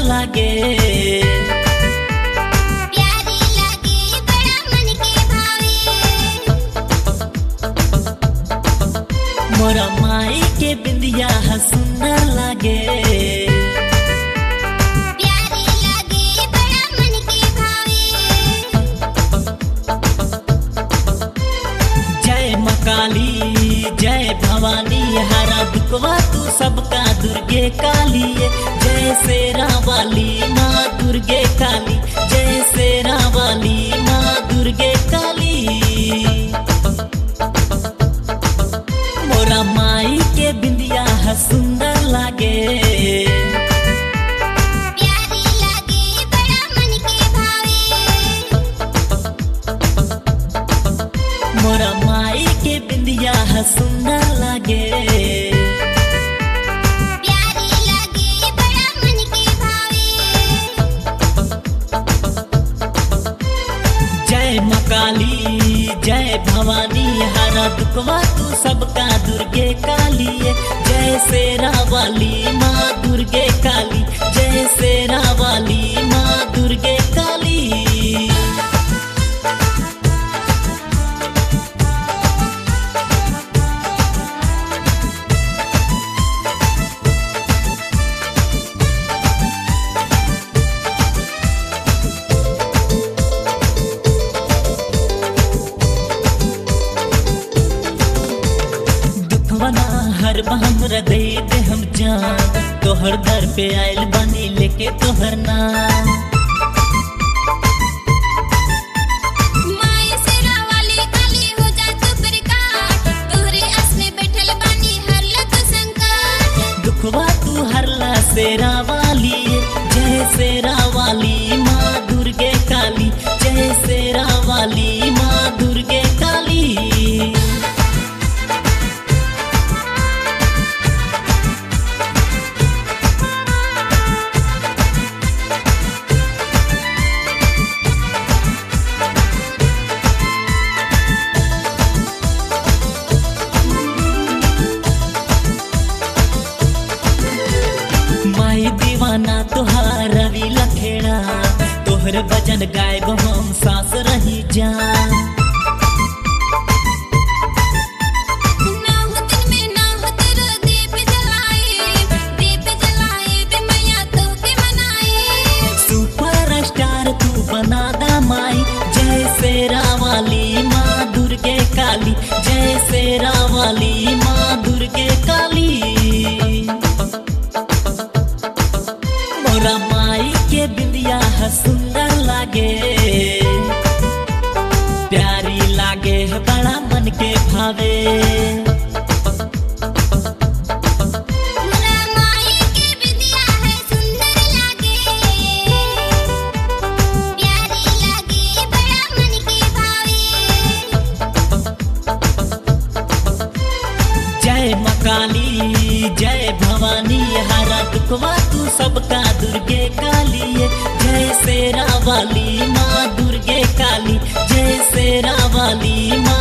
लागे प्यारी लागे बड़ा मन के भावे मोरा माई के बिंदिया ह सुंदर लागे प्यारी लागे बड़ा मन के भावे जय मकाली जय भवानी हरा दुखवा तू सबका दुर्गे काली जय शेरा वाली माँ दुर्गे काली जय शेरा वाली माँ दुर्गे काली मोरा माई के बिंदिया ह सुंदर लागे प्यारी लागे बड़ा मन के भावे मोरा माई के बिंदिया ह सुंदर लागे प्यारी लागे बड़ा मन के भावे जय मकाली जय भवानी हरा दुखवा तू सबका दुर्गे काली जय शेरा वाली माँ दुर्गे काली जय शेरा वाली माँ दुर्गे काली दुखवना हर बहम हृदय दे हम जान तोहर दर पे आयल बनी लेके तोहर नाम माय सेरा वाली काली हो जा तू प्रकाश तोहरे आस में बैठल बानी हर लग संकट दुखवा तू हरला शेरा वाली जय शेरा वाली माँ दुर्गे काली जय शेरा वाली माँ दुर्गे काली माई दीवाना तोहार रवि लखेड़ा तोहर भजन गायब हम सास रही जान नाव दिन में नाव तेरा दीप जलाए दीप जलाए बे मैया तो के मनाए सुपर स्टार तू बना दा माई जय शेरा वाली माँ दुर्गे काली जय शेरा वाली माँ दुर्गे काली मोरा माई के बिंदिया ह सुंदर लागे प्यारी लागे है बड़ा मन के भावे मोरा माई के विद्या है सुंदर लागे प्यारी लागे बड़ा मन के भावे जय मकाली जय भवानी हरा दुखवा तू सबका दुर्गे काली जय शेरा वाली माँ दुर्गे काली जय शेरा वाली माँ